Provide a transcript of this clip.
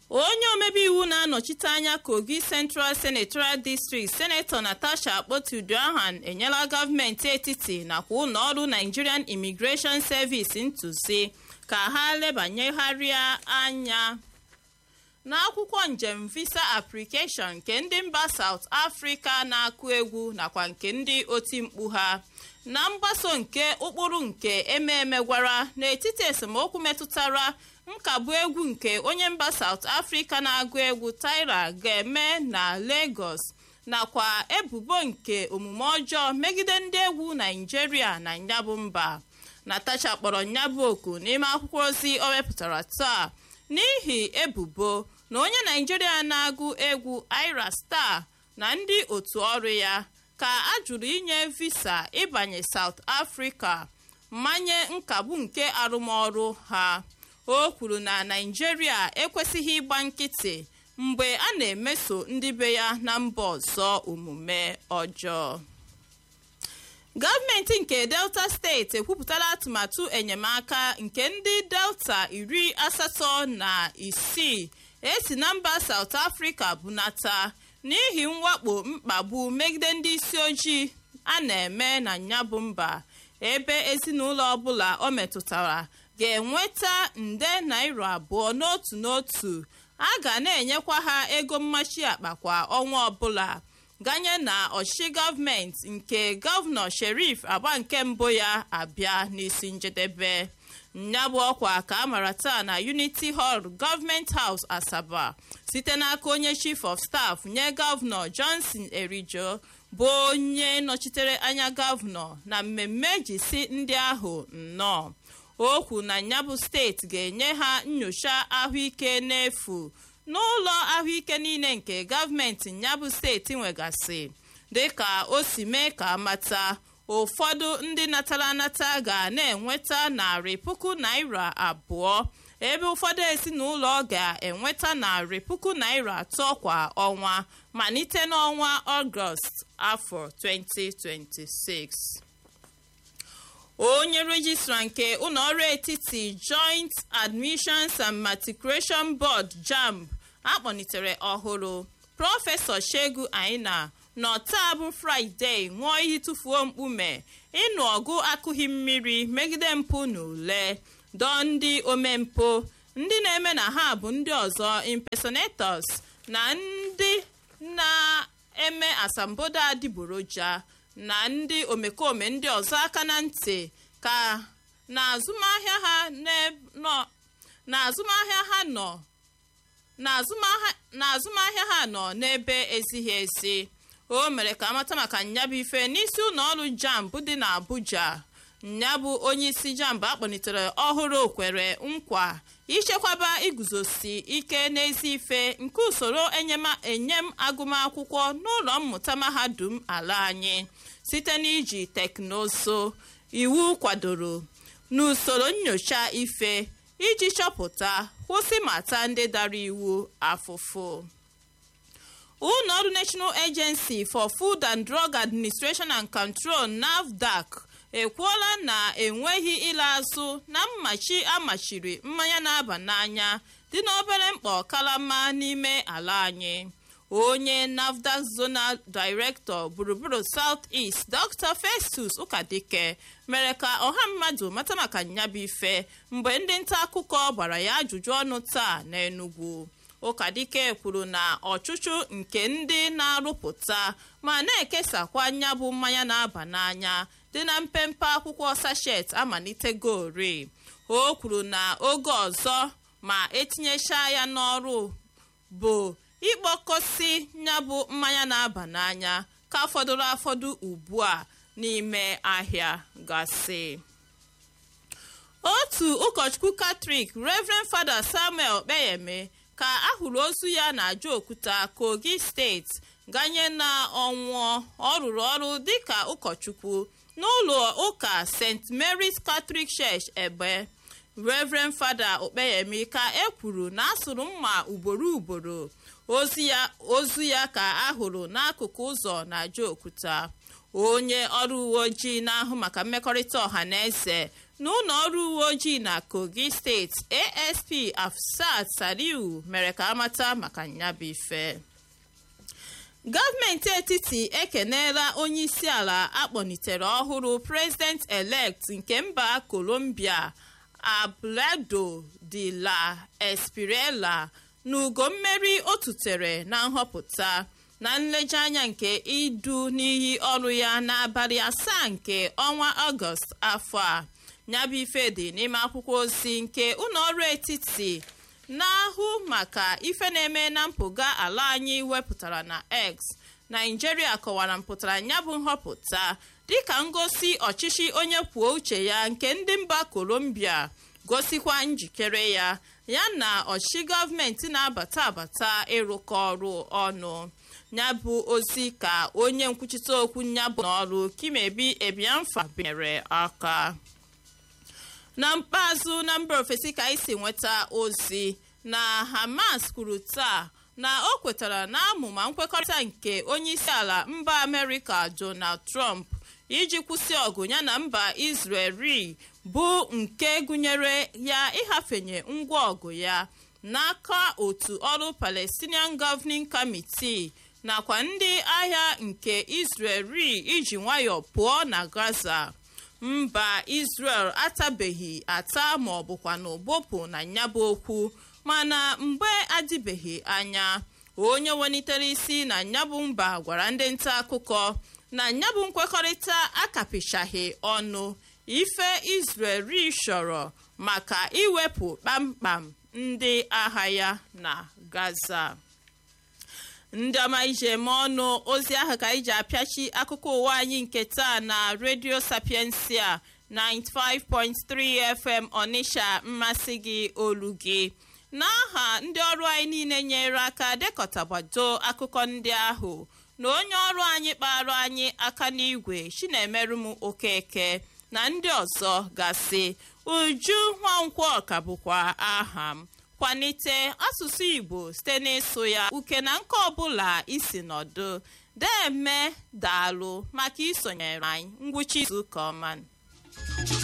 onye omebe iwu na-anọchite anya kogi central senatorial district senetọ natasha akpotiuduahan enyela gọọmenti etiti nakwa ụlọọrụ nigerian immigration service ntụzi ka ha lebanyegharịa anya n'akwụkwọ njem visa application nke ndị mba south africa na-akụ egwu nakwa nke ndị oti mkpu ha na mgbaso nke ụkpụrụ nke ememe gwara n'etiti esemokwu metụtara nkagbu egwu nke onye mba south africa na-agụ egwu tyra ga-eme na lagos nakwa ebubo nke omume ọjọọ megide ndị egwu naijiria na nyabụ mba natacha kpọrọ nyabụ oku n'ime akwụkwọ ozi o wepụtara taa n'ihi ebubo na onye naijiria na-agụ egwu ira star na ndị otu ọrụ ya ka a jụrụ inye visa ịbanye south africa mmanye nkagbu nke arụmọrụ ha o kwuru na naijiria ekwesịghị ịgba nkịtị mgbe a na-emeso ndị be ya na mba ọzọ omume ọjọọ gọọmenti nke delta steeti ekwupụtala atụmatụ enyemaka nke ndị delta iri asatọ na isii esi na mba south africa bunata n'ihi mwakpo mkpagbu megide ndị isi ojii a na-eme na nyabụ mba ebe ezinụlọ ọbụla o metụtara ga-enweta nde naira abụọ n'otu n'otu a ga na-enyekwa ha ego mmachi akpa kwa ọnwa ọbụla ganye na ọchịchị gọọmenti nke gọvanọ sherif agba nke mbụ ya abịa n'isi njedebe nyabụ ọkwa ka a mara taa na unity hall gọọmenti house asaba site n'aka onye chief of staff nye gọvanọ johnson erijo bụ onye nọchitere anya gọvanọ na mmemme jisi ndị ahụ nnọọ okwu na nyabụ steeti ga-enye ha nyocha ahụike n'efu n'ụlọ ahụike niile nke gọọmenti nyabụ steeti nwegasị dịka o si mee ka amata ụfọdụ ndị natara anata ga na-enweta narị puku naira abụọ ebe ụfọdụ ezinụlọ ga-enweta narị puku naira atọ kwa ọnwa malite n'ọnwa ọgọst afọ 2026 onye rejistra nke ụlọọrụ etiti joint admissions and matriculation board jamb akpọnitere ọhụrụ prọfesọ shegu aina nọ taa bụ fraịde ṅụọ iyi tụfuo mkpume ịnụ ọgụ akụghị mmiri megide mpụ na ule dọọ ndị omempụ ndị na-eme na ha bụ ndị ọzọ impersonators na ndị na-eme asambodo adịgboroja na ndị omekome ndị ọzọ aka na ntị ka n'azụmahịa ha nọ n'azụmahịa ha nọ n'azụmahịa ha nọ n'ebe ezighị ezi o mere ka amata maka nyabụ ife n'isi ụlọ ọrụ jamb dị n'abuja nyabụ onye isi jamb akpọlitere ọhụrụ kwere nkwa ichekwaba iguzosi ike n'ezi ife nke usoro enyem agụmakwụkwọ n'ụlọ mmụta mahadum ala anyị site n'iji teknụzụ iwu kwadoro n'usoro nyocha ife iji chọpụta kwụsị mata ndị dara iwu afụfụ ụlọ ọrụ national agency for food and drug administration and control nafdac ekwuola na enweghị ịla azụ na mmachi amachiri mmanya na-aba n'anya dị n'obere mkpọ kalama n'ime ala anyị onye nafdac zonal director gburugburu south east dr festus ụkadike mere ka ọha mmadụ mata maka nyabụ ife mgbe ndị nta akụkọ gbara ya ajụjụ ọnụ taa n'enugwu ụkadike kwuru na ọchụchụ nke ndị na-arụpụta ma na-ekesakwa nyabụ mmanya na-aba n'anya dị na mpempe akwụkwọ sachet amalitegori o kwuru na oge ọzọ ma etinyechaa ya n'ọrụ bụ ịkpọkọsi nyabụ mmanya na-aba n'anya ka fọdụrụ afọdụ ugbu a n'ime ahịa gasị otu ụkọchukwu katrik reverend fada samuel kpeyeme ka ahụrụ ozu ya na ajaokuta kogi steeti ganye na ọnwụọ ọ rụrụ ọrụ dịka ụkọchukwu n'ụlọ ụka st mary's catholic church egbe reverend fada okpeyemi ka e kwuru na asụrụ mma ugboro ugboro ozu ya ka ahụrụ n'akụkụ ụzọ na ajaokuta onye ọrụ uwe ojii na-ahụ maka mmekọrịta ọha na eze na ụlọ ọrụ uwe ojii na kogi steeti asp afsat saliu mere ka amata maka nyabụ ife gọọmenti etiti ekeneela onye isi ala akpọnitere ọhụrụ president elect nke mba colombia abelardo de la espirela n'ugo mmeri o tutere na nhọpụta na nlejeanya nke idu n'iyi ọrụ ya n'abalị asaa nke ọnwa ọgọst afọ a nyabụ ife dị n'ime akwụkwọ ozi nke ụlọọrụ etiti na-ahụ maka ife na-eme na mpụga ala anyị wepụtara na x naijiria kọwara mpụtara nyabụ nhọpụta dịka ngosi ọchịchị onye kwuo uche ya nke ndị mba colombia gosikwa njikere ya ya na ọchịchị gọọmenti na-abata abata ịrụkọ ọrụ ọnụ nyabụ ozi ka onye nkwuchite okwu nyabụ n'ọrụ kimebi ebiamfa binyere aka na mkpeazụ na mba ofesi ka isi nweta ozi na hamas kwuru taa na o kwetara na amụma nkwekọrịta nke onye isi ala mba amerịka donald trump iji kwụsị ọgụ ya na mba israeli bụ nke gụnyere ya ịhafenye ngwa ọgụ ya n'aka otu ọrụ palestinian governing committee nakwa ndị agha nke israeli iji nwayọọ pụọ na gaza mba israel atabeghị ata ma ọ bụkwa na ụbụpụ na nyabụ okwu mana mgbe adịbeghị anya onye welitere isi na nyabụ mba gwara ndị nta akụkọ na nyabụ nkwekọrịta akapichaghị ọnụ ife israeli chọrọ maka iwepụ kpamkpam ndị agha ya na gaza ndị ọma ije eme ọnụ ozi ahụ ka iji apịachi akụkọ ụwa anyị nke taa na redio sapiensia 95.3 fm ọnịsha mmasị gị olu gị n'aha ndị ọrụ anyị niile nyere aka dekọtabado akụkọ ndị ahụ na onye ọrụ anyị kpara anyị aka n'igwe chinemerum okeke na ndị ọzọ gasị uju nwankwọ ka bụkwa aha m kwalite asụsụ igbo site n'ịsụ ya uke na nke ọbụla isi nọdụ deme daalụ maka isonyere anyị ngwụcha izu ụka ọma